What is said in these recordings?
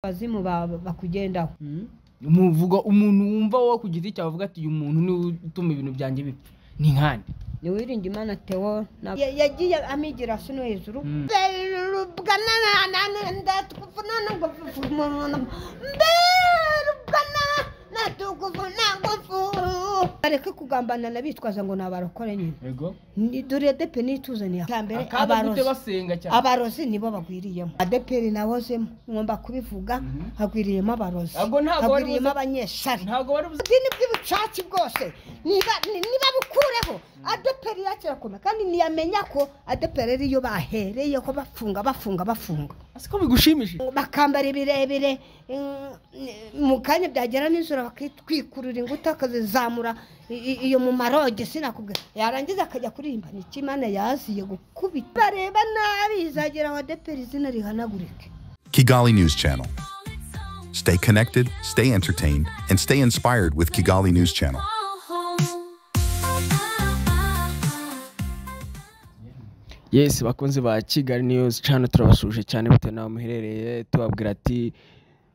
kazimu ba- bakugendaho muvuga umuntu wumva wowe ku giti cyawe avuga ati uyu muntu niwe utuma ibintu byanjye bipfa ni nkande niwirinda imana tewo na- Ya- yagiye amigira sino hejuru Mm. berubwa na- na- na- ndatukuvuna nuguvuna berubwa na- ndatukuvuna nguvuna. bareke kugambana n'abitwaza ngo ni abarokore nyine yego Ni- dore depe nituzaniye hambere akabarute basenga cyane abarozi nibo bagwiriyemo adeperi nawozemo ngomba kubivuga Mhm. hagwiriyemo abarozi Ntabwo- ntabwo wari hagwiriyemo uzi- abanyeshari ntabwo bari buze ubudini bw'ubucaci bwose niba ni- niba bukureho adeperi yakirakomeye kandi ntiyamenya ko adeperi ariyo bahereyeho bafunga bafunga bafunga ko bigushimishije bakambara ibirebire mm, mu kanya byagera nijoro bakitwikurura inguta akazizamura i- i- iyo mu maroge sinakubwira yarangiza akajya kuririmba ni iki imana yaziye gukubita bareba nabi izagera aho adeperi izina rihanagurike Kigali News Channel. Stay connected, stay entertained, and stay inspired with Kigali News Channel. yesi bakunzi ba kigali niyuzi cano turabasuje cyane bitewe n'aho muherereye tubabwira ati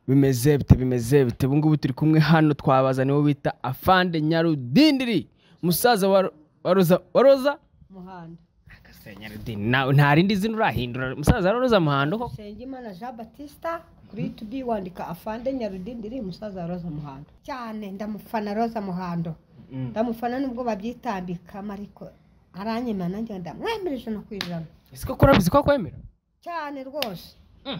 bimeze bite bimeze bite ubu ngubu turi kumwe hano twabaza niwe bita afande nyarudindiri umusaza wa wa roza wa roza muhanda Agasenya Nyarudindiri. Na- nta rindi zina urahindura umusaza wa roza muhando koko Nsengimana Jean Batista kuri tubi wandika afande nyarudindiri umusaza wa Rosa Muhando cyane ndamufana Rosa Muhando ndamufana nubwo babyitambikamo ariko aranyemera nanjye ndamwemerera ijana ku ijana ese koko urabizi ko akwemera cyane rwose Mm.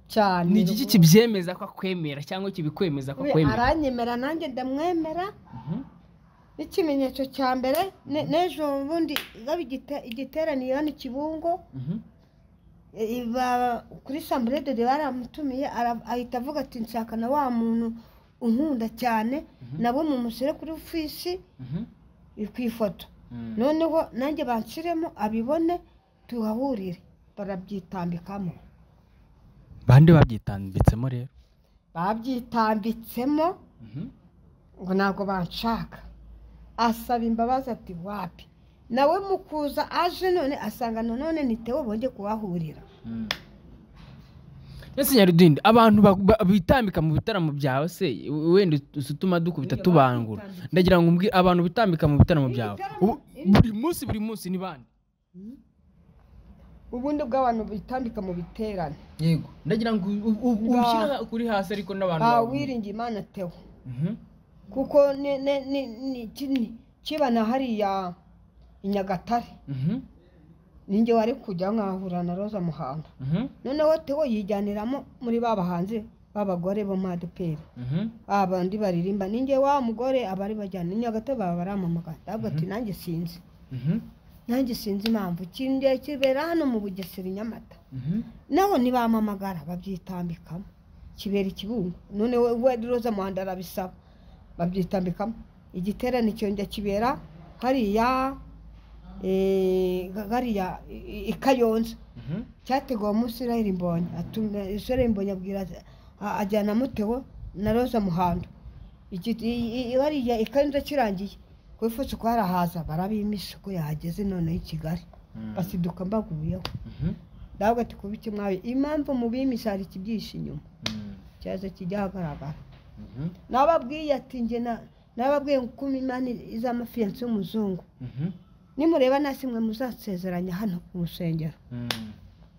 cyane ni iki rwose. kibyemeza ko akwemera cyangwa kibikwemeza ko We akwemera aranyemera nanjye ndamwemera Mhm. n'ikimenyetso cya mbere ne- n'ejo bundi gaba igite- igiteraniye hano i kibungo Mhm. I- ba- kuri samburede de baramutumiye ara- ahita avuga ati nshaka na wa muntu unkunda cyane nabo mumushyire kuri ofisi Mhm. i- ku ifoto Mm. noneho nanjye banshyiremo abibone tuhahurire barabyitambikamo bande babyitambitsemo rero babyitambitsemo Mhm. ngo ntabwo banshaka asaba imbabazi ati wapi nawe mu kuza aje none asanga nanone nitewe bongeye kuhahurira ese nyarudindi abantu ba- ba- bitambika mu bitaramo byawe se wenda usa utuma dukubita Niba tubangura bitambika. ndagira ngo umbwire abantu bitambika mu bitaramo Ibi byawe bitaramo- Ubu- buri munsi buri munsi ni bande ubundi bw'abantu bitambika mu biterane yego ndagira ngo u- u- Ba- ubishyire kuri hasi ariko n'abantu Ah, babibone. wiringiye imana tewe Mhm. kuko ni- ni- ni- ni- ki- ni- kiba na hariya i nyagatare Mhm. ninjye wari kujya nkahura na roza muhanda Mhm. noneho tewo yijyaniramo muri ba bahanzi b'abagore bo madeperi Mhm. abandi baririmba ninjye wa mugore abari bajyana i nyagatare baba baramamagana ndavuga ati nanjye sinzi Mhm. nanjye sinzi impamvu kinjye kibera hano mu bugesera i nyamata Mhm. naho ntibamamagara babyitambikamo kibera ikibungo none we we roza muhanda arabisaba babyitambikamo igiterane cyongera kibera hariya eh, ga- hariya i- i- i kayonza Mhm. cyateguwe umunsi israel mbonye atuma israel mbonye abwira a- ajyana mutewo na roza muhando Iki- i- i- hariya i kayonza kirangiye ku ifuso kwarahaza barabimisa ko yahageze noneho i kigali basiduka mbaguyeho Mhm. ndavuga ati kuba iki mwabi impamvu mu bimisha hari ikibyihishe inyuma Mhm. cyaza kijya ahagaragara Mhm. nababwiye ati nge na- nababwiye ngo kuma imana iz'amafiyansi y'umuzungu Mhm. nimureba nasi mwe muzasezeranya hano ku rusengero Mhm.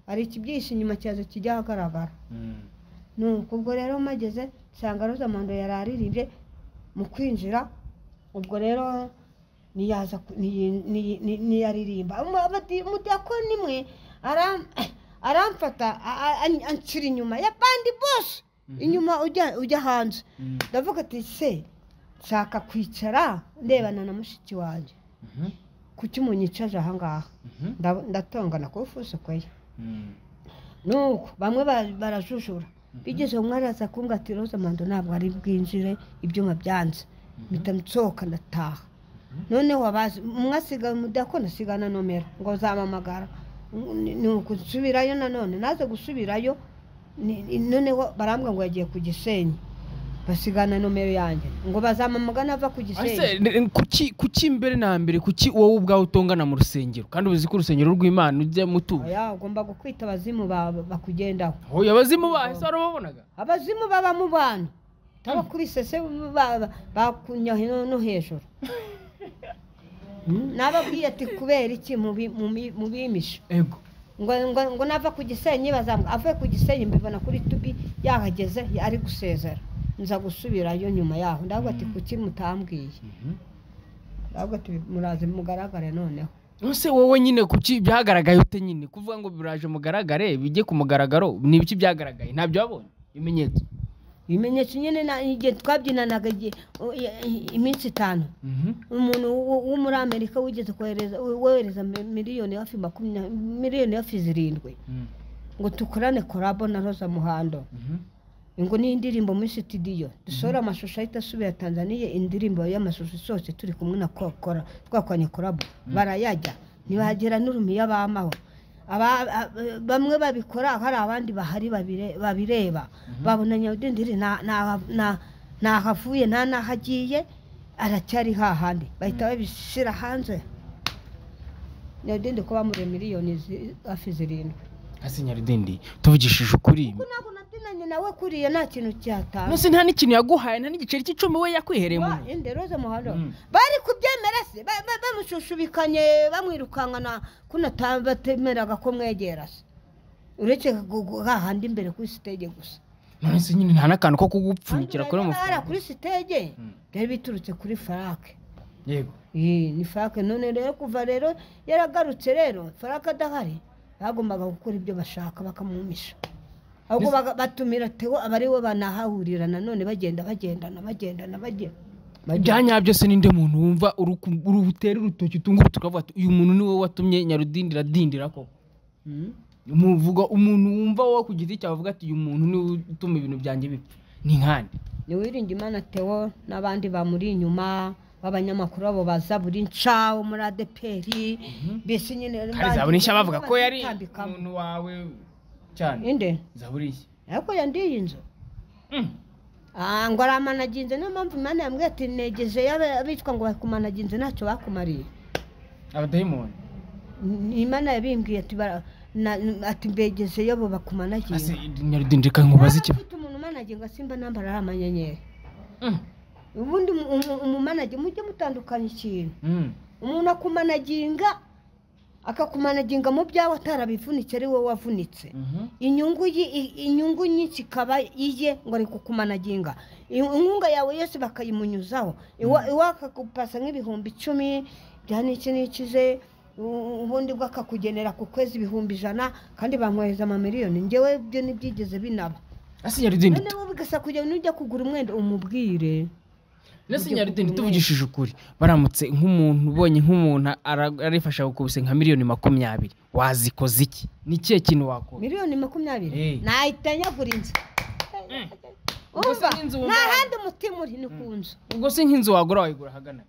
hari ikibyihishe inyuma cyaza kijya ahagaragara Mhm. nuko ubwo rero mageze nsanga mpando yari aririmbye mu kwinjira ubwo rero ntiyaza ku- ntiyi- ntiyi- nti- ntiyaririmba Umu- abadi- umudiyakoni mwe aram- aramfata a- a- an- anshyira inyuma ya bandi bose inyuma ujya ujya hanze Mhm. ndavuga ati se nshaka kwicara ndebana na mushiki wanjye Mhm. kuki munyicaje aha ngaha Mhm. Nda- ndatongana ku ifuso kwe Mhm. nuko bamwe ba- barajujura bigeze umwe araza kumbwira ati roza mando ntabwo ari bwinjire ibyuma byanze mpita nsohoka ndataha noneho abazi umwe asigaye umudakoni asiga na nomero ngo zamamagara Ni- ni ukusubirayo nanone naze gusubirayo ni- ni- noneho barambwira ngo yagiye ku gisenyi basigana nomero yanjye ngo bazamamagana ava ku Ese, gisenyi n- n- kuki kuki mbere na mbere kuki wowe ubwawe utongana mu rusengero kandi uzi ko urusengero rw'imana ujya mutura oya ugomba gukwita abazimu ba- bakugendaho oya abazimu bahe se warababonaga abazimu baba mu bantu tabakubisese bakunyahe no hejuru nababwiye ati kubera iki mubi- mubi- mubimisha ego ngo ngo ngo nava ku gisenyi bazamu avuye ku gisenyi mbibona kuri tubi yahageze ari gusezera nza gusubirayo nyuma yaho ndavuga ati kuki mutambwiye ndavuga ati muraze mugaragare noneho ese wowe nyine kuki byagaragaye ute nyine kuvuga ngo biraje mugaragare bijye ku mugaragaro ni ibiki byagaragaye ntabyo wabonye ibimenyetso ibimenyetso nyine na- igihe twabyinanaga igihe- u- i- i- iminsi itanu umuntu wo- wo muri amerika wigeze kohereza wohereza mi- miliyoni hafi makumyabiri miliyoni hafi zirindwi ngo dukorane korabo na roza muhando ngo ni indirimbo muri sitidiyo dusohora amashusho ahita asubira tanzaniya indirimbo y'amashusho isohotse turi kumwe na kokora twakoranye korabo barayajya ntibagera n'urumiya bamaho Aba- a- bamwe babikora hari abandi bahari babire- babireba babona nyawudindiri nta- nta- nta- ntaho avuye nta n'aho agiye aracyari hahandi bahita babishyira hanze nyawudindiri ko bamuriye miliyoni zi- hafi zirindwi hasinyaridindi tuvugishije ukuri ntabwo nabyinanye nawe kuriya nta kintu cyatanga munsi nta n'ikintu yaguhaye nta n'igiceri cy'icumi we yakwihereye mu ntoki. ende roza muhando Mm. bari kubyemera se Ba- ba- bamushushubikanye bamwirukankana kunatambatemeraga ko mwegera se uretse gu- gu- hahandi imbere kuri sitege gusa none se nyine nta n'akantu ko kugupfunyikira kuri Kandi barabara amafaranga kuri sitege Mm. byari biturutse kuri farake yego Eh, ni farake none rero kuva rero yaragarutse rero farake adahari bagombaga gukora ibyo bashaka bakamumisha ahubwo baga- batumira tewo aba ari we banahahurira nanone bagenda bagendana bagendana bagenda bya nyabyo se ninde muntu wumva uri ku- uri butera urutoki utunga urutoki ukavuga ati uyu muntu ni wowe watumye nyarudindira adindira koko Mm. muvuga umuntu wumva wowe ku giti cyawe uvuga ati uyu muntu niwe utuma ibintu byanjye bipfa ni nkande niwiringe imana tewo n'abandi bamuri inyuma b'abanyamakuru abo baza buri nshawo muri adeperi mbese nyine kandi zaburisha bavuga ko yari Batambikamo. umuntu wawe cyane inde zaburisha ariko yandiye inzu Ah, ngo aramanaginze niyo mpamvu imana yambwiye ati negeje y'aba- abicwa ngo bakumanaginze ntacyo bakumariye abadayimoni Ni- imana yabimbwiye ati bara- na- ati mbegeze yobo bakumanaginze ase nyarudindira reka nkubaze Niba ikibazo mfite umuntu umanaginga simba nambara ari amanyenyeri ubundi umu- umu- umumanage mujye mutandukanya ikintu umuntu akumanaginga akakumanaginga mu byawe atarabivunitse ari wowe wavunitse inyungu ye- i- inyungu nyinshi ikaba iye ngo ari kukumanaginga In- inkunga yawe yose bakayimunyuzaho Iwa- iwe akagupasa nk'ibihumbi icumi bya n'iki n'iki ze u- ubundi bwo akakugenera ku kwezi ibihumbi ijana kandi bamwohereza amamiliyoni ngewe ibyo ntibyigeze binaba ase nyarudindira noneho bigasa kugira ngo nujya kugura umwenda umubwire Nese Ujye kugura nyarudindira tuvugishije ukuri baramutse nk'umuntu ubonye nk'umuntu ara- arifasha gukubise nka miliyoni makumyabiri wazikoze iki ni ikihe kintu wakora miliyoni makumyabiri Eh. nahita nyagura inzu Gusa umva n'inzu nta wumva- handi umutima uri ni ku nzu ubwo se nk'inzu wagura wayigura ahagana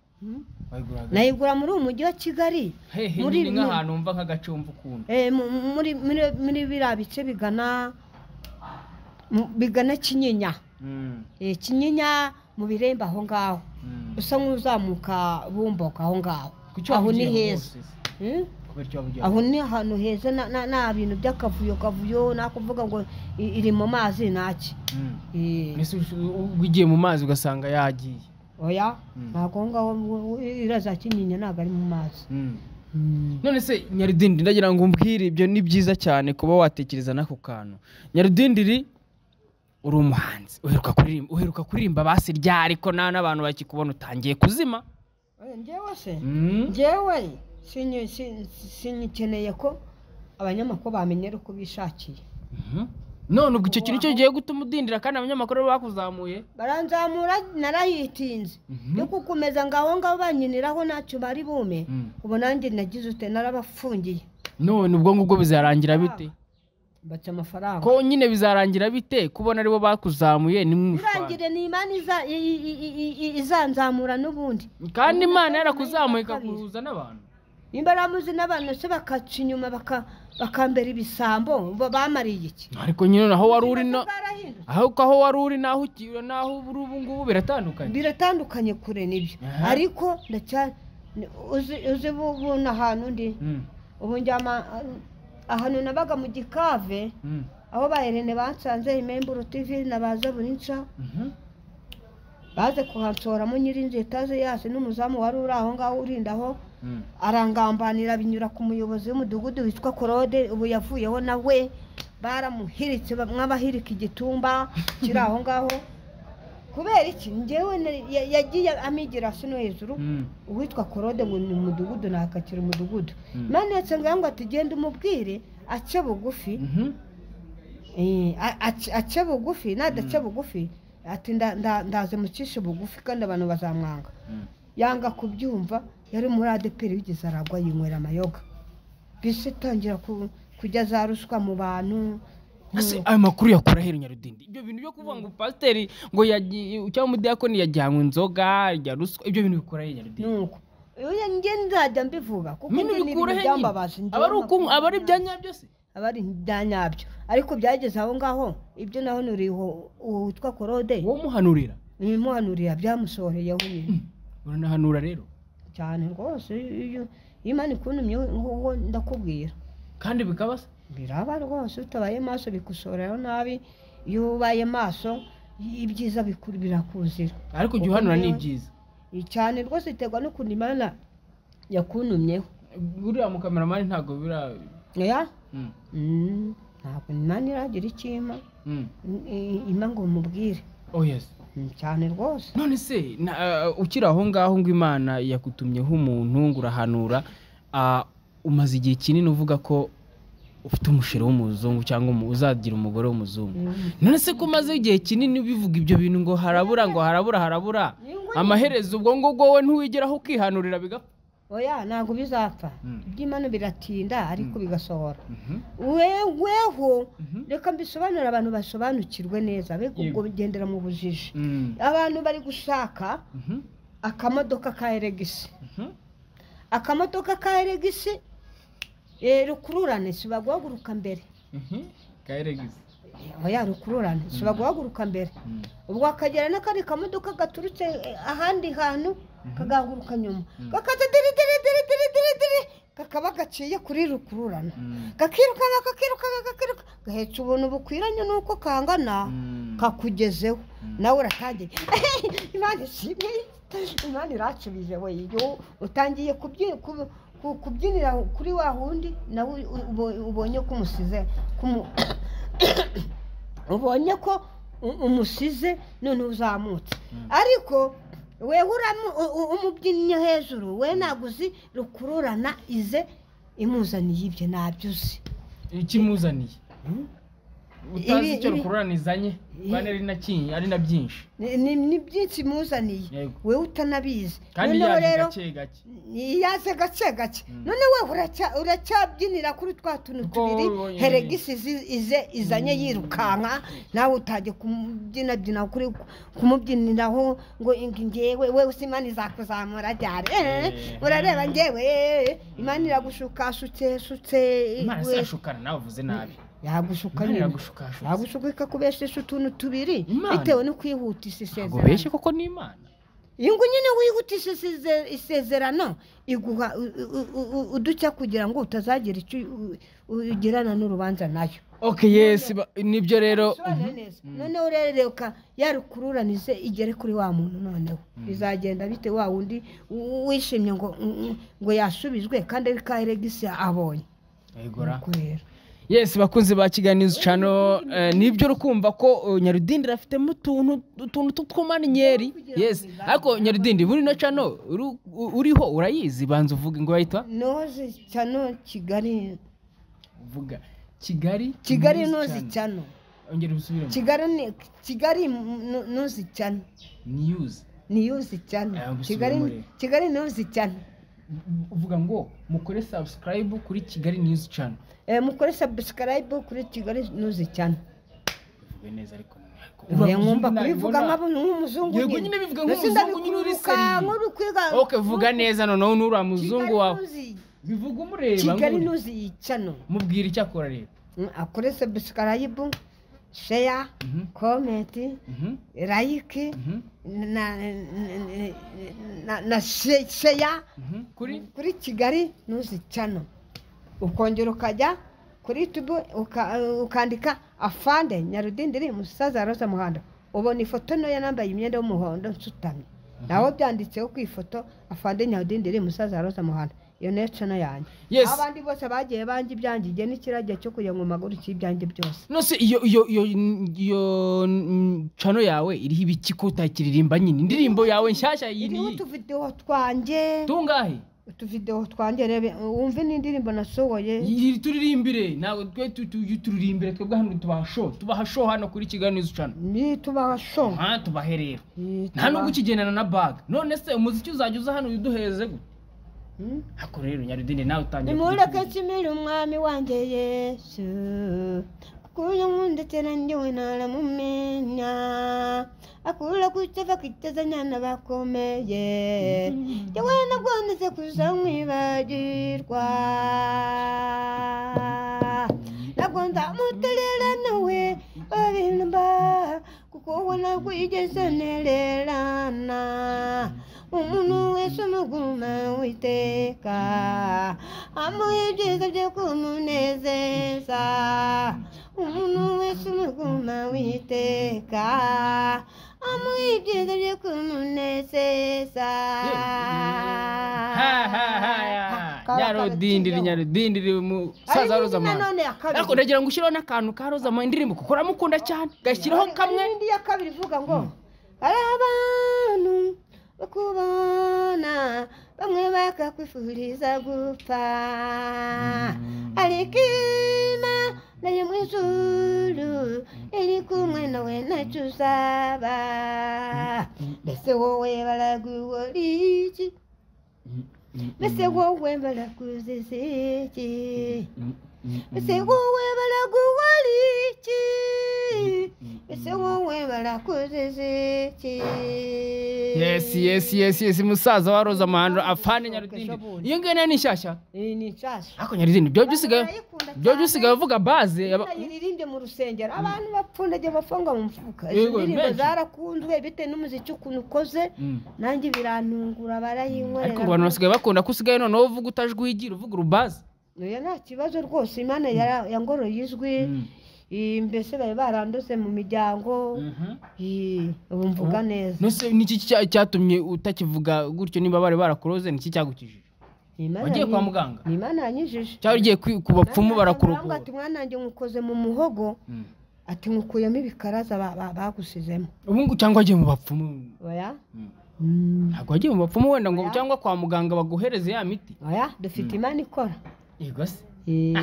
wayigura ahagana nayigura muri uyu mujyi wa kigali hehe muri- nyine nk'ahantu wumva nk'agace wumva ukunda eh, mu- muri muri- muri biriya bice bigana mu- bigana kinyinya Mm, Eh, kinyinya mu birembo aho ngaho mm. usa nk'uzamuka bumboka aho ngaho Kuki aho ni wabugira ngo heza hose se? Mm? Kubera icyo wabugira aho ni ahantu heza na- na- nta bintu by'akavuyo kavuyo nakuvuga ngo i- iri mu mazi naki ngo- Mm. Eh, Mbese ush- ubwo ugiye mu mazi ugasanga yagiye oya Mm. ntabwo aho ngaho ngo- iriya za kinyinya ntabwo ari mu mazi Mm. Mm. none se nyaridindiri ndagira ngo umbwire ibyo ni byiza cyane kuba watekereza n'ako kantu nyaridindiri uri umuhanzi uheruka kuririmba uheruka kuririmba basi rya ariko nta n'abantu bakikubona utangiye kuzima Eh, njyewe se Mm. njyewe sinyi- sin- sinyikeneye ko abanyamakuru bamenyera uko bishakiye Mhm. none ubwo icyo kintu cyo gihe gutuma udindira kandi abanyamakuru bakuzamuye baranzamura narahitinze Mhm. yo kukomeza ngaho ngaho banyiniraho ntacyo bari bume Mm. ubu nanjye nagize ute narabafungiye none ubwo ngubwo bizarangira bite mbatse amafaranga ko nyine bizarangira bite kubona aribo bakuzamuye ni mw'ifana. irangire ni imana iza- i- i- i- i- i- izanzamura n'ubundi kandi imana yarakuzamuye ikaguhuza n'abantu nimba ramuzi n'abantu se bakaca inyuma baka- bakambera ibisambo bo bamariye iki ariko nyine naho wari uri Ubuzima na bwarahindutse ahubwo aho wari uri naho ugiye naho uri ubu ngubu biratandukanye biratandukanye kure nibyo Aha. ariko ndacyari ni- uzi uzi ubu ubu ni ahantu ndi Mm, ubu njyama ahantu nabaga mu gikave mm, aho ba Irene bansanze imemburo tivi nabaza buri nca mhm. baze kuhansoramo nyirinzu etaje yase n'umuzamu wari uri aho ngaho urinda aho Mm. arangambanira binyura ku muyobozi w'umudugudu witwa korode ubu yavuyeho nawe baramuhiritse bamwe abahirika igitumba kiri aho ngaho kubera iki njyewe nari- ya- yagiye amigira hasi no hejuru Mm. uwitwa korode ngo ni umudugudu nakakira umudugudu Mm. manetse ngo atugende umubwire ace bugufi Mhm. Eh, a- ace- ace bugufi nadace bugufi ati nda- nda- ndaze mucishe bugufi kandi abantu bazamwanga Mm. yanga kubyumva yari muri adeperi wigeze aragwa yinywera amayoga bisi itangira ku- kujya za ruswa mu bantu Ese ayo makuru yakura hera nyarudindi ibyo bintu byo kuvuga ngo pasiteri ngo yagiye cyangwa umudiyakoni yajyanywe inzoga ya ruswa ibyo bintu bikura hera nyarudindi nuko oya njye nzajya mbivuga kuko nyine njye ni bikura ibintu hera byambabaje njyewe aba ari uku makuru aba ari ibyanya byose aba ari ibya nyabyo ariko byageze aho ngaho ibyo naho nuriho uwitwa korode wowe umuhanurira ibimuhanurira byamusohoreyeho nyine uranahanura rero cyane rwose iyo iyo imana ikuntumye nguwo ndakubwira kandi bikaba se biraba rwose utabaye maso bikusoreraho nabi iyo ubaye maso ibyiza bikuru birakuzira ariko igihe Uko uhanura ni njyewe- byiza cyane rwose biterwa n'ukuntu imana yakuntumyeho buriya mukameramani ntabwo bira oya Mm, Mm, ntabwo imana iragira icyo impa mm. I- i- impa ngo mubwire oh yes Mm, cyane rwose none se na- uh, ukiri aho ngaho ngo imana yakutumyeho umuntu ngo urahanura uh, umaze igihe kinini uvuga ko ufite umusheri w'umuzungu cyangwa umu- uzagira umugore w'umuzungu Mm. none se ko umaze igihe kinini bivuga ibyo bintu ngo harabura ngo harabura harabura amaherezo ubwo ngubwo wowe ntiwigeraho ukihanurira bigapfa oya ntabwo bizapfa Mm. iby'imana biratinda ariko bigasohora Mhm, weweho mhm. reka mbisobanurire abantu basobanukirwe neza be ubwo Yego. bigendera mu bujiji Mm, abantu bari gushaka mhm, akamodoka ka eregisi mhm. akamodoka ka eregisi eh, rukururane si baguhaguruka mbere Mhm, kaeregisi oya rukururane si baguhaguruka mbere Mm, ubwo akagera n'akandi kamodoka gaturutse eh, ahandi hantu kagahaguruka nyuma kakaza diri diri diri diri diri diri kakaba gaciye kuri rukururana mm, kakirukanka kakirukanka kakiruka gahetse ubuntu bukwiranye n'uko kangana mm. kakugezeho nawe uratangiye imana ishimwe imana iracubije we iyo utangiye kubyi- ku- ku- kubyinira kuri wa wundi nawe u- ubo- ubonye ko umusize kumu- ubonye ko u- umusize none uzamutse ariko wewe uramu- u- u- umubyinnye hejuru we ntabwo uzi rukururana ize imuzaniye ibyo ntabyo uzi ikimuzaniye utazi Ibi- icyo ibi- rukururanizanye kandi ari na kinyi ari na byinshi ni ni- ni byinshi imuzaniye Yego. wewe utanabizi kandi noneho yaje rero gake gake yaze gake gake none wewe uracya- uracyabyinira kuri twa tuntu Kuko tubiri wowe wonyine. heregisi izi- ize izanye yirukanka nawe utajya kumubyinabyina kuri kumubyiniraho ngo ingi ngewe wewe usa imana izakuzamura ryari Eh, Eh. urareba ngewe imana iragushukashutse shutse imana we- se yashukana nawe uvuze nabi yagushuka imana nyine iragushukashuka yagushuka ikakubeshesha utuntu tubiri Imana. bitewe no kwihutisha ntabwo isezerano beshye koko ni imana iyo ngo nyine wihutisha isize- isezerano iguha u- u- u- u- udushya kugira ngo utazagira icyo u- u- ugirana n'urubanza nayo ok yes ba- nibyo rero Bisobanuye neza. noneho urereka yarukururanize igere kuri wa muntu noneho bizagenda bite wa wundi u- wishimye ngo ngo yasubijwe kandi ari ka eregisi abonye egora Nuko rero yes bakunzi ba kigali news channel eh, nibyo rukumva ko eh, nyarudindi afitemo utuntu utuntu tw'utwumaninyeri yes ariko nyarudindi buri no channel uru- u- uriho urayizi banza uvuga ngo wahita noze cyano kigali uvuga kigali kigali news noze channel. cyano ongera ubisubiremo kigali ni- kigali nu- noze cyano news niyuzi cyane Aya gusubira muri- kigali kigali niyuzi cyane uvuga ngo mukore subscribe kuri kigali news channel Eh, mukore subscribe kuri kigali niyuzi cyane uvuge neza ariko ntako. Oya, nkumva Nabibona- kubivuga nk'abo- nk'umuzungu Yego, nyine bivuga nk'umuzungu nyine uri seriye. nk'uri kwiga ok vuga neza noneho nuriya muzungu wawe Kigali niyuzi bivuga umureba kigali nk'uri- nuzi yicano mubwira icyo akora rero akore subscribe share Mhm. comment Mhm, like mhm, na na- na- na she- share mhm. kuri kuri kigali nuzi cano ukongera ukajya kuri youtube uka- ukandika afande nyarudindiri musaza rosa muhando ubona ifoto ntoya nambaye imyenda y'umuhondo nsutamye nawe byanditseho ku ifoto afande nyarudindiri musaza rosa muhando iyo niyo cano yanjye Yes. abandi bose bagiye banje ibyanjye igihe n'ikiragire cyo kujya mu maguru cy'ibyanjye byose nose iyo iyo iyo iyo mm, cano yawe iriho ibiki ko utakiririmba nyine indirimbo yawe nshyashya iriho yiri utuvidewo twanjye tungahe utuvidewo twanjye rebe wumve n'indirimbo nasohoye Yiri turirimbire ntabwo twe tu- tu- turirimbire twebwe hano tubaha show tubaha show hano kuri kigali news channel ni tubasho aha tubahe rero Ni nta nubwo tuba- ukigendana na bag none se umuziki uzajya uza hano uduheze gute Hmm? hako rero nyarudine nawe utangiye nimureke kuducuruza. nshimire umwami wanjye yesu kuburyo nkunda cyane ndiwe ntaramumenya akura gutya bakitezanya n'abakomeye yewe nagondetse kuza mwibagirwa nagonza muterera nawe babimba kuko ubona ko igeze ntererana umuntu wese umuguma witeka amuha ibyiza byo kumunezeza umuntu wese umuguma witeka amuha ibyiza byo kumunezeza ha ha ha ya nyarudindiri nyarudindiri umusaza roza mwana nanone ya kabiri ariko ndagira ngo ushyiraho n'akantu ka roza mu indirimbo kuko uramukunda cyane gashyiraho kamwe Hari n'indi ya kabiri ivuga ngo hari abantu bakubona bamwe bakakwifuriza gupfa ariko imana yo mu ijuru iri kumwe nawe ntacyo uzaba mbese wowe baragukora iki mbese wowe barakuziza iki mbese wowe baragukora iki mbese wowe barakuziza iki yesi yesi yesi yesi musaza wa roza mahando afande nyarudindiri iyo ngiyo nayo ni nshyashya iyi ni nshyashya ariko nyarudindiri byo byusigaye Barayikunda byo cyane. byusigaye uvuga baze yaba- irinde mu rusengero abantu bapfundagiye bafungwa mu mufuka izo Yego, ndirimbo benshi. zarakunzwe bitewe n'umuziki ukuntu ukoze Mm. nanjye birantungura barayinkorera ariko ngo abantu basigaye bakunda ko usigaye noneho uvuga utajwigira uvuga urubaze oya nta kibazo rwose imana yara- yangoroye ijwi Eh, mbese bari barandose mu miryango Eh, ubu mvuga neza nose niki cya- cyatumye utakivuga gutyo niba bari barakuroze niki cyagukijije Imana wagiye kwa yanyi- muganga ni imana yanyijije cyangwa ugiye ku- ku bapfumu Muganga barakurokora ati mwana wanjye nkukoze mu muhogo Mm. ati nkukuyemo ibikaraza ba- ba- bagusizemo ubu ngo cyangwa wagiye mu bapfumu oya Mm. Mm. ntabwo wagiye mu bapfumu wenda ngo cyangwa kwa muganga baguhereze ya miti oya dufite imana ikora yego se Eh,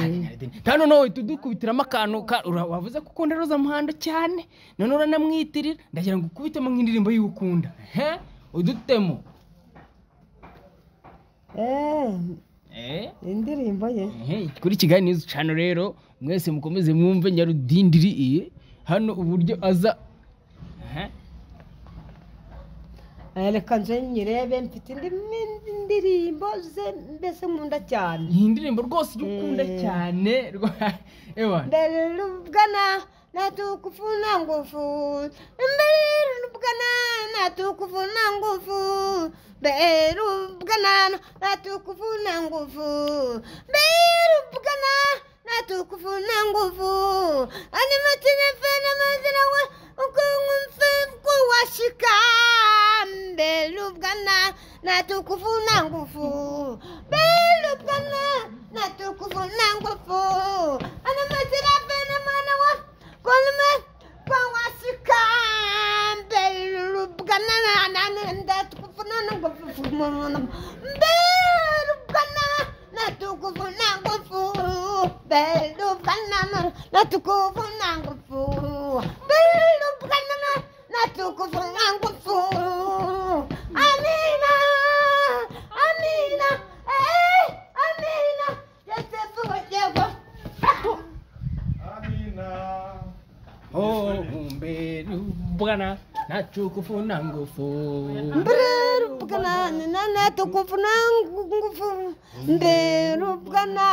nta noneho uhita udukubitiramo akantu ka- ura- wavuze ko ukunda roza muhando cyane none uranamwitirira ndagira ngo ukubitemo nk'indirimbo yiwe ukunda he udutemo eh, Eh? indirimbo ye Ehe, kuri kigali news channel rero mwese mukomeze mwumve nyarudindiri iye hano uburyo aza Ehe. Eh, reka nze nyirebe mfite indi mi- indirimbo ze mbese nkunda cyane iyi ndirimbo rwose ujya ukunda Eh. cyane rwa- ewa mbere rubwana natukufuna ngufu mbere rubwana natukufuna ngufu mbere rubwana natukufuna ngufu mbere rubwana natukufuna ngufu ani matine fana mazina wa ukungufe kuwashika mbere rubwana natukufuna ngufu mbere rubwana natukufuna ngufu ani matine fana mana wa kolme kuwashika mbere rubwana natukufuna ngufu mbere rubwana natukufu nangufu belubana natukufu nangufu belubana natukufu nangufu amina amina eh amina yesefu yego Oh, mbere ubwana nta cukufu na ngufu mbere rubwana na natukufu na ngufu mbe rubwana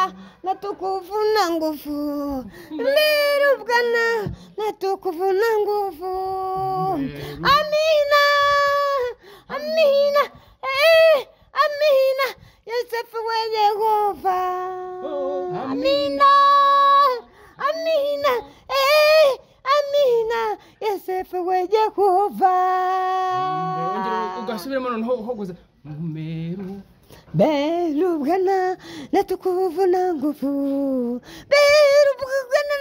natukufu na ngufu mbe rubwana natukufu na ngufu amina amina eh amina yosefu we yehova amina amina eh amina yosefu we yehova ugasubiramo noneho uhogoza meru berubwana natukuvu na nguvu berubwana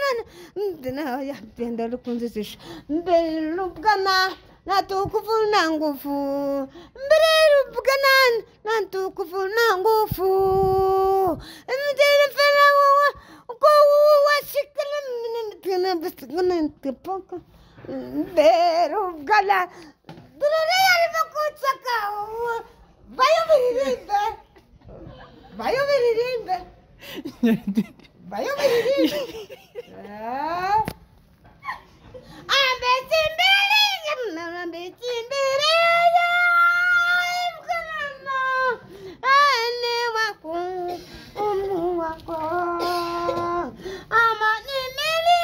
naya penda lukunzizisha berubwana natukuvu na nguvu berubwana natukuvu na nguvu mdelefana wawa kowa shikana mnimtana bisgana tepaka berubwana dunore yarimo kutsaka bayobiririmbe bayobiririmbe bayobiririmbe ambetse imbere ambetse imbere yamwana ane wako umu wako amane imbere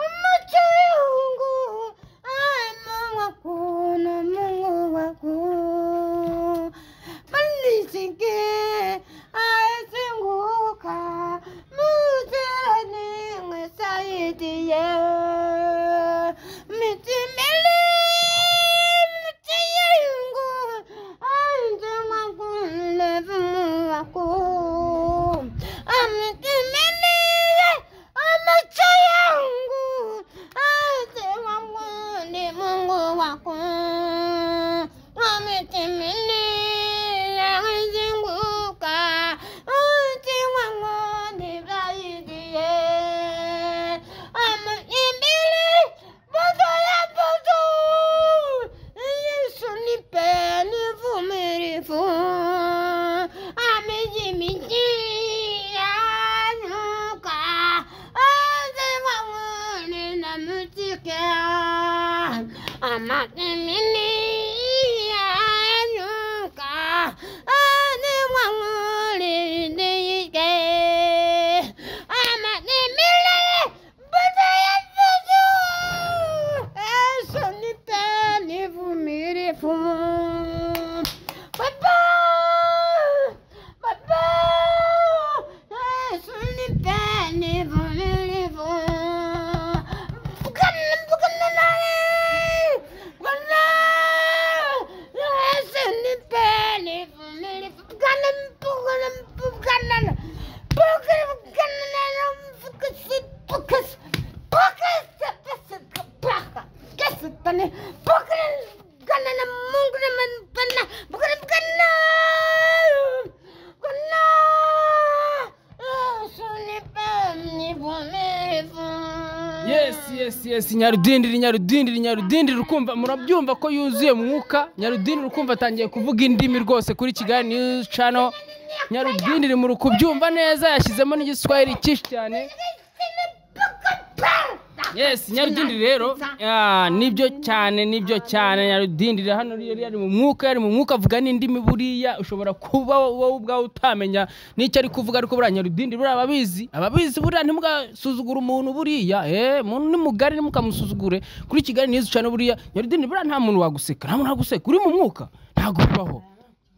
umucungu ama wako namungu wako manisike asenguka muterane mwesaidiye mitimele mitiyengu anje wako levumu wako amitimele amacho yangu anje wako ni mungu wako amitimele asenguka anje wako ni baidiye amitimele bodo ya bodo yesu nipe nivumirivu amijimiji yanuka azimawuni namutike amakimini yanuka azimawuni niyike amakimini bodo ya bodo yesu nipe nivumirivu Papa! Papa! Yesu nipe nivumirivu. Bwana- Bwana nawe! Bwana! Yesu nipe nivumirivu. Bwana- Bwana- Bwana- Bwana- Bwana- Bwana- Bwana- yesi yesi yesi nyarudindiri nyarudindiri nyarudindiri ukumva murabyumva ko yuzuye mwuka nyarudindiri ukumva atangiye kuvuga indimi rwose kuri kigali news channel nyarudindiri muri kubyumva neza yashyizemo n'igiswahili cyinshi cyane yesi nyarudindiri rero ah, nibyo cyane nibyo cyane nyarudindiri hano yari yari mu mwuka yari mu mwuka avuga n'indimi buriya ushobora kuba wowe ubwawe utamenya n'icyo ari kuvuga ariko buriya nyarudindiri buriya ababizi ababizi buriya ntimugasuzugure umuntu buriya eh umuntu ni mugari ntimukamusuzugure kuri kigali neza cyane buriya nyarudindiri buriya nta muntu waguseka nta muntu waguseka uri mu mwuka ntabwo bibaho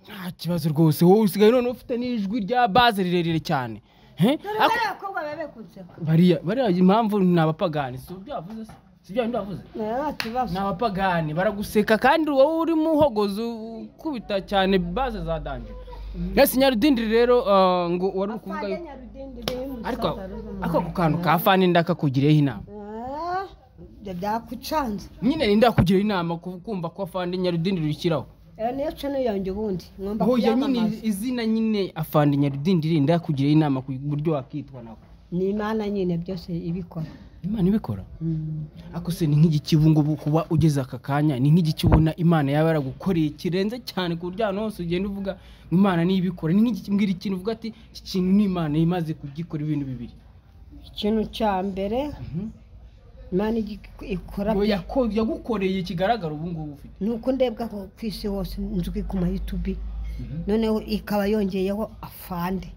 nta kibazo rwose wowe usigaye none ufite n'ijwi rya baze rirerire cyane Eh? Ako- bariya bariya impamvu ni abapagani si ibyo wavuze se? si ibyo bindi wavuze ni abapagani baraguseka kandi wowe uri mu hogozi ukubita cyane baze za danje yesi nyarudindiri rero ah, ngo wari uri kuvuga yuko- ariko ako ako kantu ka fani ndakakugireho inama byakucanze nyine ninda kugira inama ku- kumva ko afande nyarudindiri ushyiraho iyo niyo cano yanjye ubundi ngomba hoya nyine kuyamamaza izina nyine afande nyarudindiri ndakugira inama ku buryo wakitwa nawe ni imana nyine byose ibikora imana ibikora Mm. ako se ni nk'igikibu ngo ubu kuba ugeze aka kanya ni nk'igiki ubona imana yaba yaragukoreye kirenze cyane ku buryo ahantu hose ugenda uvuga ngo imana niyo ibikora ni nk'igiki mbwira ikintu uvuga ati iki kintu ni imana imaze kugikora ibintu bibiri ikintu cya mbere imana igi- ikora ngo yako- yagukoreye kigaragara ubu ngubu ufite ni uko ndebwa ko ku isi hose nzwi ku mayutubi noneho ikaba yongeyeho afande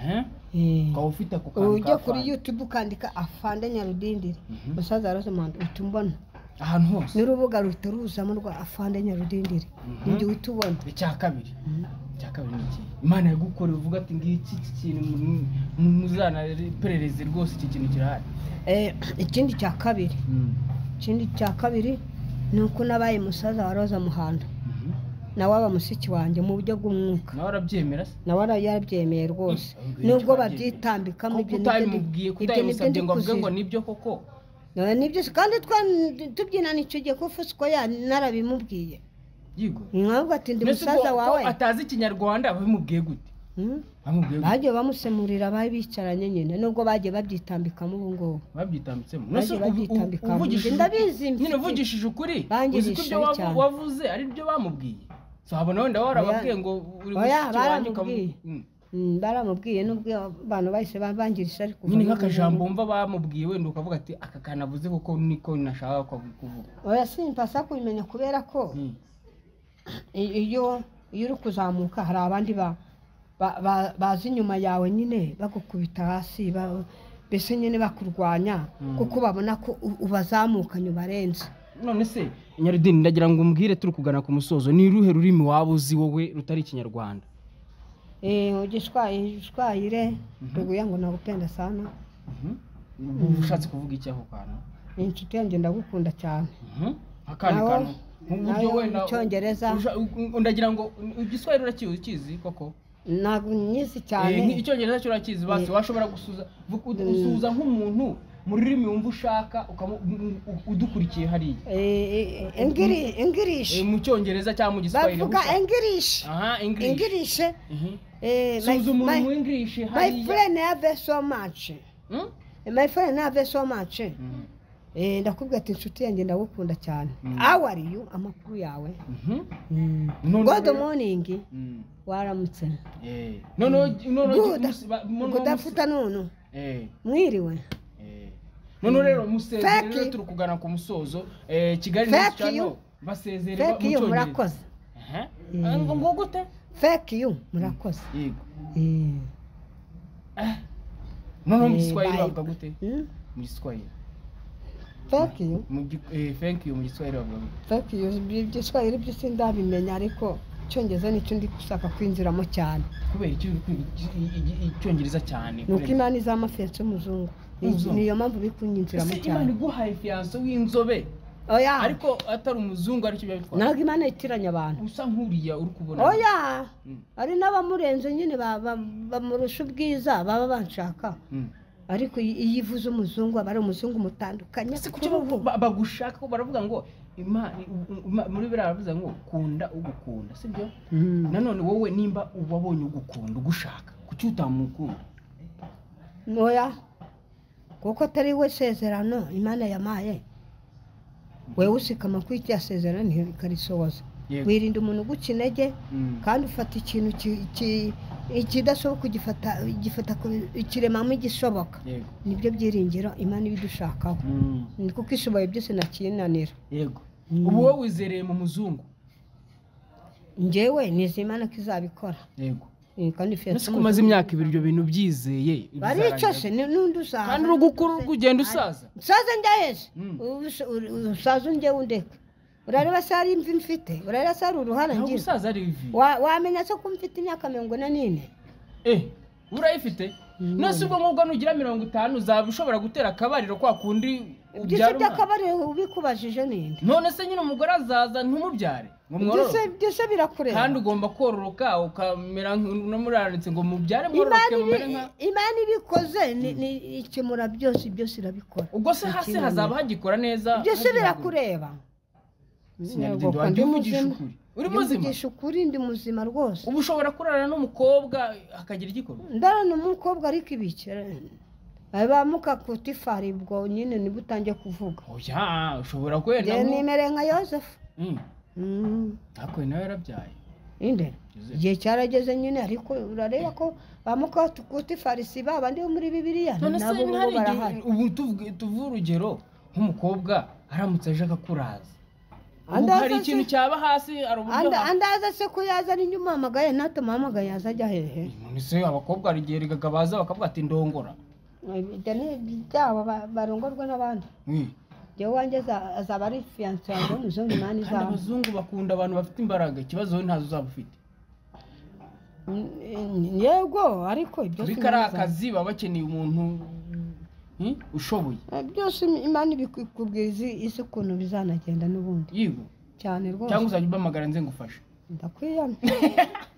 Eh? Eh. ukaba ufite ako kantu ujya ka kuri fan. yutubu ukandika afande nyarudindiri Mhm. musaza wa rosamond uhita umbona ahantu hose n'urubuga ruhita ruzamo rwa afande nyarudindiri Mhm. ujya uhita ubona icya kabiri icya kabiri ni iki imana yagukoreye uvuga ati ngiki iki kintu mu- mu- muzanaperereze rwose iki kintu kirahari Eh, ikindi cya kabiri ikindi cya kabiri ni uko nabaye musaza wa roza muhando Mhm. nawe aba mushiki wanjye mu buryo bw'umwuka nawe arabyemera se nawe ara- yarabyemeye rwose Mm. nubwo babyitambikamo ko ibyo ni byo ndi- utabimubwiye ibyo ni byo ndi kutabimusabye ngo avuge kuzira. ngo nibyo koko Nawe ni byose kandi twa- tubyinana icyo gihe ko fusko ya narabimubwiye yigo nkavuga ati ndi Mbese musaza ubwo- wawe ko atazi ikinyarwanda bamubwiye gute Hmm? bamubwiye gute bagiye bamusemurira bari bicaranye nyine nubwo bagiye babyitambikamo ubu ngubu babyitambitsemo Bagiye Mbese ubu- babyitambika ubu- mu nzu. uvugishije Ndabizi ukuri- nyine mfite. uvugishije ukuri Bangirije uzi ko ibyo ishabi wavu- cyane. wavuze ari byo bamubwiye so habona wenda warababwiye ngo uri Oya, mushiki wanjye baramubwiye. ukamu- Mm. Hmm, baramubwiye nubwo abantu bahise bangirije ariko nyine nk'akajambo wumva bamubwiye wenda ukavuga ati aka kantu avuze kuko niko nashaka ku- kuvuga oya simpasa kubimenya kubera ko Mm. i- iyo iyo uri kuzamuka hari abandi ba- ba- ba- baza inyuma yawe nyine bagukubita hasi ba- mbese nyine bakurwanya Mm. kuko babona ko u- ubazamukanye ubarenze none se nyarudini ndagira ngo umbwire turi kugana ku musozo ni uruhe rurimi waba uzi wowe rutari ikinyarwanda Eh, ugishwaye ishwayire ruguya ngo nagupenda sana uba ushatse kuvuga iki ako kantu ni inshuti yanjye ndagukunda cyane akandi Nawo- kantu nk'uburyo nayo wenda Icyongereza. usha- u- ndagira ngo u- igiswahili urakizi ukizi koko ntabwo nyizi Eh, nk- cyane icyongereza cyo urakizi basi washobora gusuza vu- ud- usuhuza nk'umuntu mu rurimi wumva ushaka ukamu- u- u- udukurikiye hariya Eh, eh, Engiri- Eh, engirishi mu cyongereza cyangwa mu giswahili aho bavuga ushaka. engirishi aha english engirishe Mhm. Eh, my- suza umuntu mu my- english my hariya friend have so much Hmm? my friend have so much Mhm. Eh, ndakubwira ati inshuti yanjye ndagukunda cyane Mm. aho ari yo amakuru yawe Mhm. None god rero- morning Mm. waramutse Eh. noneho noneho Good. musi- ba- noneho musi- kudafuta nunu Eh. mwiriwe Eh. noneho rero musezere Fake rero you. turi kugana ku musozo Eh, kigali Fake next channel, you. basezere ba- feki mu yo Cyongereza. murakoze Aha. Eh. Ah, ngo- ngo gute feki yo murakoze yego Eh, noneho mu Eh, giswahili bye. bavuga gute hmm? mu giswahili feki yo mu gi- eh, thank you mu giswahili bavuga gute feki yo ibyiswahili byo sindabimenya ariko icyongereza nicyo ndi gushaka kwinjiramo cyane kubera iki uri kwiga iki- iki- iki- icyongereza cyane ni uko kurenza- imana izamafensi umuzungu Ni- Umuzungu. niyo mpamvu biri kunyinjiramo Ese imana cyane iguhaye fiyanso w'inzobe oya ariko atari umuzungu aricyo biba bitwaye ntabwo imana yitiranya abantu usa nk'uriya uri kubona oya Mm. hari n'abamurenze nyine ba- ba- bamurusha ubwiza baba banshaka Mm. ariko iyi- iyo ivuze umuzungu aba ari umuzungu mutandukanye Ese kuki bavu- ba- bagushaka ko baravuga ngo imana u- u- muri biriya baravuze ngo kunda ugukunda sibyo Mm. nanone wowe nimba wabonye ugukunda ugushaka kuki utamukunda oya kuko atari we sezerano imana yamaye wewe usikama kuri irya sezerano ntikarisohoza Yego. wirinda umuntu uguca intege Mm. kandi ufata ikintu ki- ki- ikidashoboka ugifata igifata ku- ikiremamo igishoboka yego nibyo byiringiro imana ibidushakaho Mm. ni kuko ishoboye byose nakinanira yego Mm. ubu wowe wizereye mu muzungu njyewe nizeye imana ko izabikora yego Eh, kandi ese ko umaze imyaka ibiri ibyo bintu byizeye baricose bizarangira. n'undi usaza kandi uri gukura uri kugenda usaza usaze njyaheze Mm. usaze unjye undeka urareba se hari imvi mfite urareba se hari uruhara ntabwo ngira usaza ari ivi Wa- wamenya se ko mfite imyaka mirongo ine n'ine eh urayifite Mm. none se ubwo ngubwo nugira mirongo itanu uzaba ushobora gutera akabariro kwa kundi byose ubyara umwana by'akabari ubikubajije ninde none se nyine umugore azaza ntumubyare ngo mwororoke Byose- byose kandi birakureba ugomba kororoka ukamera nk'umuranitse ngo mubyare Imana mwororoke mumere nka ibi- imana ibikoze ni- ni ikemura byose byose irabikora ubwo se hasi Ikinani. hazaba hagikora neza byose hagira- birakureba Sinyabidindo Yego, wanjye ndi uvugisha muzima. ukuri uri Ndi muzima mvugisha ukuri ndi muzima rwose ubu ushobora kurarana n'umukobwa akagira igikorwa ndarana umukobwa ariko ibikira abamuka kutifari ubwo nyine nibwo utangiye kuvuga oya ushobora kwenda njye nko- nimere nka yosefu Mm, Mm. ariko nawe yarabyaye inde Yosefu. igihe cyarageze nyine ariko urareba ko bamuka kutifari si ba bandi bo muri bibiriya none se nabo bo ntihari igihe- barahari ubu tuvuge- tuve urugero nk'umukobwa aramutse aje akakuraza ubu Andaza hari ikintu se- cyaba hasi hari uburyo Anda- ha- andaza se ko yazana inyuma hamagaye natamuhamagaye yazajya hehe none se abakobwa hari igihe erega baza bakavuga ati ndongora ibyo ni ibyabo ba- barongorwa n'abandi Mm. jyewe wanjye aza- azaba ari fiyanse yanjye w'umuzungu imana kandi izaba abazungu bakunda abantu bafite imbaraga ikibazo wowe ntazo uzaba ufite Mm, yego ariko ibyo si ariko ari Imana izaba. akazi baba bakeneye umuntu mm, ushoboye Eh, byose imana ibikubwira izi- isi ukuntu bizanagenda n'ubundi yigo cyane cyangwa rwose uzajya umpamagara nze ngufashe ndakwiyana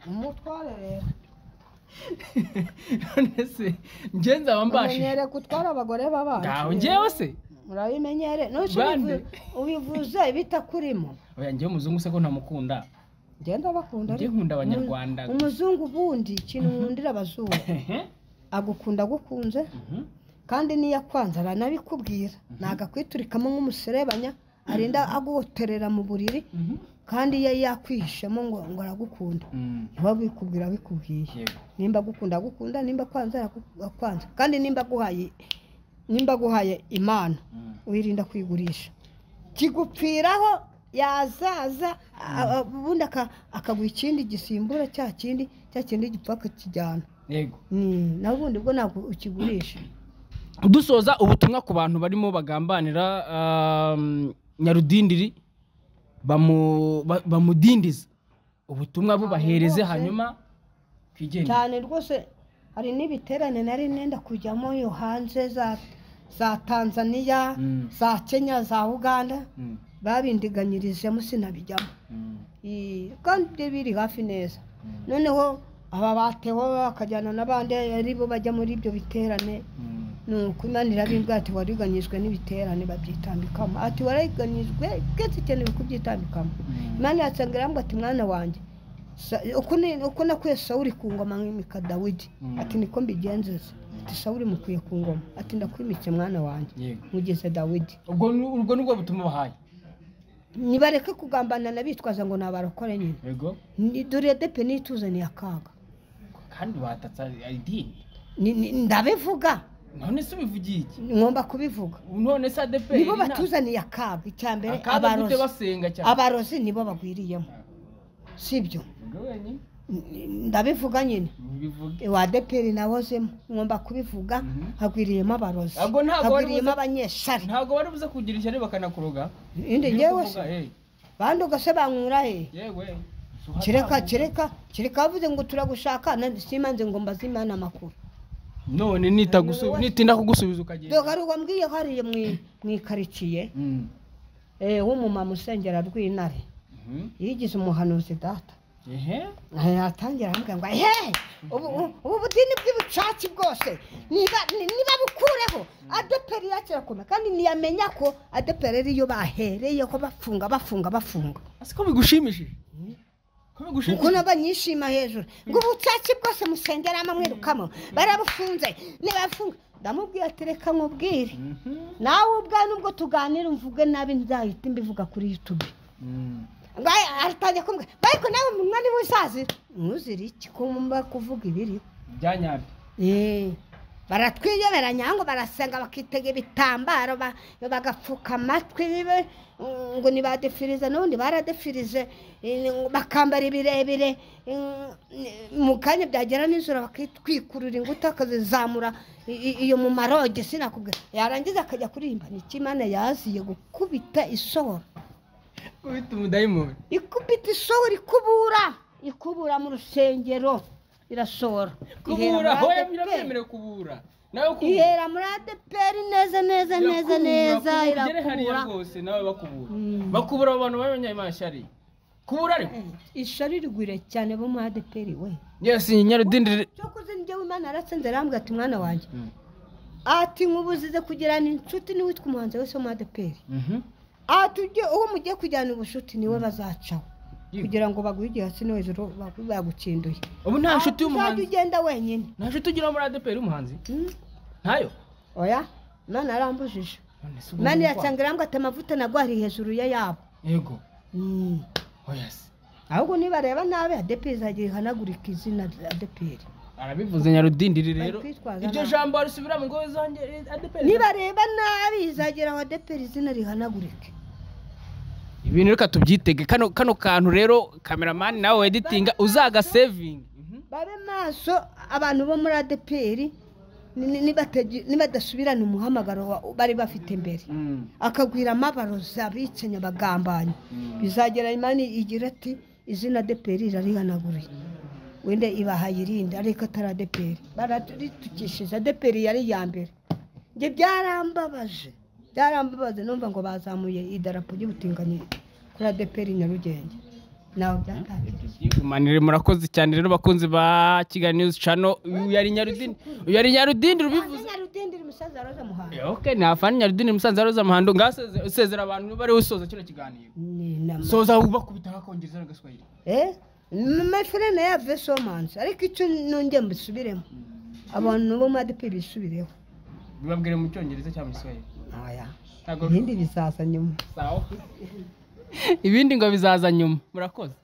umutware rero none se njye nzaba mbashije umenyere gutwara abagore ngaho b'abantu njyewe se urabimenyere nusi Bande. ubivuze bitakurimo oya njyewe umuzungu se ko ntamukunda genda bakunda Njye ariko. nkunda Umu- Abanyarwanda. umuzungu ubundi ikintu nkundira abazungu Hehe. agukunda agukunze Mhm. kandi n'iyo akwanze aranabikubwira ntabwo akwiturikamo nk'umuserebanya arinda aguhotorera mu buriri Mhm. kandi iyo yakwihishemo ngo ngo aragukunda Mm. ntibabikubwira abikubwiye Yego. nimba agukunda agukunda nimba akwanze araku- akwanze kandi nimba aguhaye nimba aguhaye impano Mm. wirinda kuyigurisha kigupfiraho yazaza a- a- ubundi aka- akaguha ikindi gisimbura cya kindi cya kindi gipfa akakijyana yego Ni- naho ubundi bwo ntabwo ukigurisha dusoza ubutumwa ku bantu barimo bagambanira um, nyarudindiri bamu- ba- bamudindiza ubutumwa bubahereze Abantu bose. hanyuma twigendere cyane rwose hari n'ibiterane nari nenda kujyamo yo hanze za za tanzaniya Mm. za kenya za uganda Mm. babindiganyirijemo sinabijyamo Mm. Ii, kandi ibyo biri hafi neza Mm. noneho aba batewe bakajyana n'abandi ari bo bajya muri ibyo biterane Mm. ni ukumana irabibwa ati wariganyijwe n'ibiterane babyitambikamo ati wariganyijwe twese ikenewe kubyitambikamo Mm. imana yasanga irambwa ati mwana wanjye Sa- uko ni- uko nakwiye sawuri ku ngoma nkimika dawidi Mm. ati niko mbigenzuza ati sawuri mukwiye ku ngoma ati ndakwimitse mwana wanjye yego mugeze dawidi ubwo ni- ubwo nibwo butumwa bahaye nibareke kugambanana bitwaza ngo nabarokore nyine yego Ni- dore depe nituzaniye akaga kandi watatse idini Ni- ni- ndabivuga none se ubivugiye iki ngomba kubivuga none se adeperi nibo batuzaniye akaga icya mbere akaza gute abarozi basenga cyane abarozi nibo bagwiriyemo sibyo ubwo wenyine ndabivuga nyine bivuge wa deperi nawozemo ngomba kubivuga Mhm. hagwiriyemo abarozi Ahubwo ntabwo wari hagwiriyemo buze- abanyeshari ntabwo bari buze kugira ishyari bakanakuroga indi Iyo ngewe uvuga, se eh, bandi ugase bankura he yewe kereka kereka kereka bavuze ngo turagushaka na- simanze ngo mbaze imana amakuru none nitagusu- nitinda kugusubiza ukagenda dore wambwiye hariya mu- mu ikaritsiye Mm. eh, w'umumama usengera rw'intare Mhm. yigize umuhanuzi data ehe Aha yatangira aramubwira ngo he ubu ubu budini bw'ubucaci bwose niba ni- niba bukureho adeperi yakira kumwe kandi ntiyamenya ko adeperi ariyo bahereyeho bafunga bafunga bafunga ese ko bigushimishije ko bigushimishije kuko n'abanyishima hejuru ngo ubucaci bwose musengera amamwirukamo barabufunze ntibafunga ndamubwiye ati reka nkubwire Mhm. nawe ubwawe nubwo tuganira mvuge nabi nzahita mbivuga kuri youtube Mm. ngaye aratangiye kumbwira ariko nawe umunwa niba uzazira ntuzire iki kumva kuvuga ibiriho byanyabyo Eh, baratwiyoberanya ngo barasenga bakitega ibitambaro ba- bagapfuka amatwi be, mm, ngo nibadefirize n'ubundi baradefirije eh, ngo bakambara ibirebire eh, mu kanya byagera nijoro bakitwikurura inguta akazizamura i- i- iyo mu maroge sinakubwira yarangiza akajya kuririmba ni iki imana yaziye gukubita isohora ubita umudayimoni ikubita isohora ikubura ikubura mu rusengero irasohora kubura Ihera hoya muri ADP. biramwemerewe kubura nawe kubura ihera muri adeperi neza neza neza Irakubura, neza kubura ugere hariya irakura rwose nawe bakubura Mm. bakubura abo bantu b'abanyamashyari kubura ariko ishari rigwire cyane bo mu adeperi we yesi nyarudindiri cyo kuzinjye w'imana yaratsinze arambwira ati mwana wanjye ati nkubuzize kugirana inshuti n'uwitwa umuhanzi wese wo mu adeperi ati ujye uwo mugiye kujyana ubushuti niwe bazacaho kugira ngo baguhe igihe hasi no hejuru bagu- bagukinduye ubu nta nshuti uzajya y'umuhanzi ugenda wenyine nta nshuti ugira muri adeperi y'umuhanzi Hmm? ntayo oya imana yarambujije None se ubwo imana ni irasanga irambwira ati amavuta nagwari hejuru ya yabo ukwa? yego Hmm. oya se ahubwo nibareba nabi adeperi izajya ihanagurika izina rya adeperi arabivuze nyarudindiri rero Bari kwitwaza iryo nabi. jambo arisubiramo ngo zanjye adeperi nibareba nabi izagera aho adeperi izina rihanagurike ibintu reka tubyitege kano kano kantu rero kameramani nawe weditinga uzagasevinga babe maso abantu bo muri adeperi ni- ni- nibatagi- nibadasubirana umuhamagaro wa- bari bafite mbere akagwira amabarozi abica nyabagambanyi bizagera imana igira ati izina deperi irarihanaguriye wenda ibahaye irindi ariko atari adeperi bararitukishije adeperi yari iya mbere njye byarambabaje byarambabaje numva ngo bazamuye idarapo ry'ubutinganyi kuri adeperi nyarugenge nawe byatangiye manire murakoze cyane rero bakunzi ba kigali news channel uyu yari nyarudini uyu yari nyarudini ubivuze nyarudindiri musaza roza muhanga ok ntafana nyarudini musanze aroza amahando ngaho useze- usezera abantu bari usoza kino kiganiro ni inama soza ubakubita akakongereza n'agaswahili Eh, mafirene yave somansi ariko icyo nongeye mbisubiremo abantu bo muri adeperi bisubireho bibabwire mu cyongereza cyangwa mu giswahili Oya. ntabwo ibindi bizaza nyuma ibindi ngo bizaza nyuma murakoze